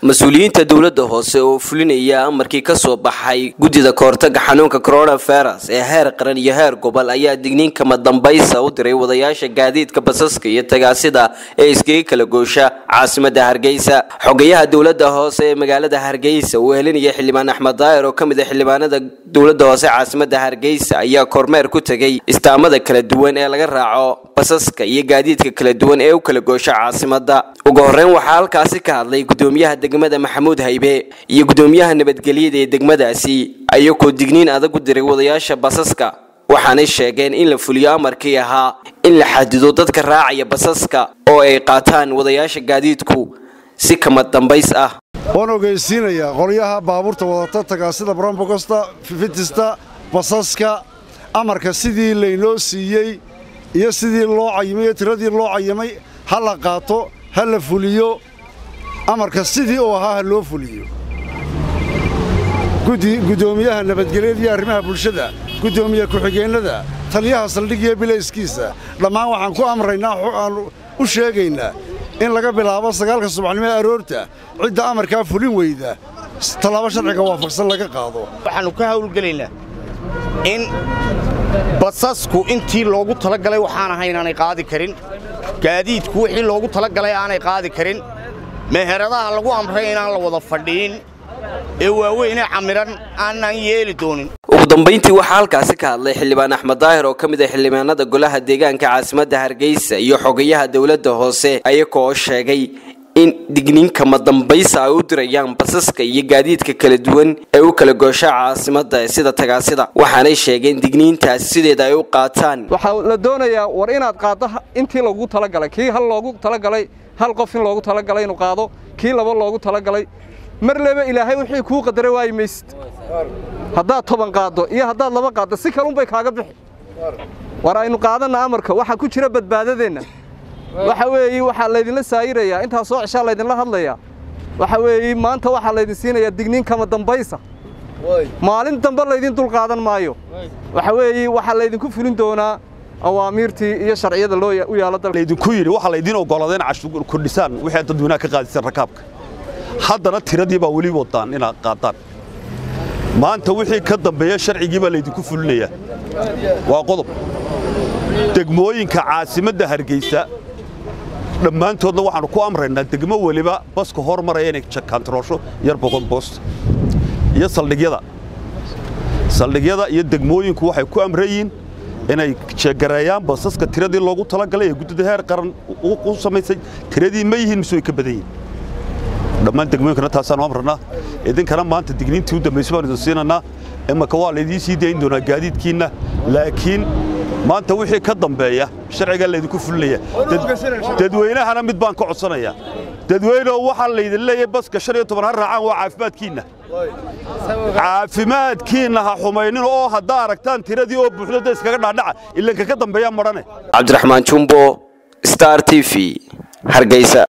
mas-uuliyiinta dowladda hoose oo fulinaya amarkii ka soo baxay guddida kahortaga xanuunka coronavirus ee heer qaran iyo heer gobol ayaa digniin kama dambaysa u diray wadayaasha gaadiidka basaska iyo tagaasida ee iskaga kala goosha caasimada hargeysa xogayaha dowladda hoose ee magaalada hargeysa uu helinaya xildhibaan axmed daayir oo ka mid ah xildhibaanada dowladda hoose caasimada hargeysa ayaa kormeer ku tegay istaamada kala duwan ee laga raaco basaska iyo gaadiidka kala duwan ee u kala goosha caasimada ugu horeyn waxaa halkaasi ka hadlay gudoomiyaha degmada maxamuud haybe iyo gudoomiyaha nabadgelyada ee degmadaasi ayagoo digniin adag u diray wadayaasha basaska waxaanay sheegeen in la fuliyo amarkii ahaa in la xadido dadka raacaya basaska oo ay qaataan wadayaasha gaadiidku si kama dambays ah waan ogeysiinayaa qolyaha baabuurta wadata tagaasida brombogosta fitista basaska amarka sidii laynoo siiyey iyo sidii loo cayimay iyo tiradii loo cayimay ha la qaato ha la fuliyo amarka sidii uu ahaa ha loo fuliyo gudoomiyaha nabadgelyada iyo arrimaha bulshada gudoomiye ku-xigeennada taliyaha saldhigiyo bilayskiisa dhammaan waxaan ku amraynaa aan u sheegaynaa in laga bilaabo sagaalka subaxnimo ee aroorta cidda amarkaa fulin weyda tallaabo sharciga waafaqsan laga qaado waxaannu ka hawlgelaynaa in basasku intii loogu talagalay waxaan ahay inaanay qaadi karin gaadiidku wixii loogu talagalay aanay qaadi karin meheradaha lagu amray inaan la wada fadhiin ee waaweynee camiran aanaan yeeli doonin ugu dambayntii waxaa halkaasi ka hadlay xildhibaan axmed daahir oo ka mid ah xildhibaanada golaha deegaanka caasimadda hargeysa iyo xogayaha dowladda hoose ayagoo sheegay in digniinkama dambaysa ay u dirayaan basaska iyo gaadiidka kala duwan ee u kala goosha caasimada sida tagaasida waxaanay sheegeen digniintaasi sideeda ay u qaataan waxaa la doonayaa war inaad qaaddo intii loogu talagalay kii hal loogu talagalay hal qof in loogu talagalay inuu qaado kii laba loogu talagalay mar leba ilaahay wixii kuu qadaray waayi maysid haddaad toban qaaddo iyo haddaad laba qaaddo si kalunbay kaaga bixi war aynu qaadanna amarka waxaa ku jira badbaadadeenna waxa weeye waxaa laydinla saayirayaa intaa soo ceshaa laydinla hadlayaa waxa weeye maanta waxaa laydin siinayaa digniin kama dambaysa maalin dambe laydin dul qaadan maayo waxa weeye waxaa laydinku fulin doonaa awaamiirtii iyo sharciyada loo u yaalo dalka laydinku yidhi waxaa laydiin oggolaada in cashuur kordhisaan wixii dadweynaha ka qaadisaan rakaabka haddana tiradii baa weli wadaan inaad qaadaan maanta wixii ka dambeeya sharcigii baa laydinku fulinayaa waa qodob degmooyinka caasimadda hargeysa dhammaantoodna waxaannu ku amraynaa degmo weliba baska hormaraya inay kantaroosho yar boqon boost iyo saldhigyada saldhigyada iyo degmooyinku waxay ku amrayiin inay jeegareeyaan basaska tiradii loogu talagalay ee guddida heer qaran u samaysay tiradii ma yihiin mise way ka badan yihin dhammaan degmooyinkana taasaanu amranaa idinkana maanta digniintii u dambaysa baan idin siinanaa imaka waa laydiin sii dayn doonaa gaadiidkiinna laakiin maanta wixii ka dambeeya sharcigaa laydinku fulinaya dadweynahana mid baan ka codsanayaa dadweyneoo waxaa laydin leeyahay baska shan iyo toban ha raacaan waa caafimaadkiinna caafimaadkiinna ha xumaynin oo haddaa aragtaan tiradii oo buuxdo da iskaga dhaadhaca ilanka ka dambeeyaa madhane cabdiraxmaan jumbo star t v hargeysa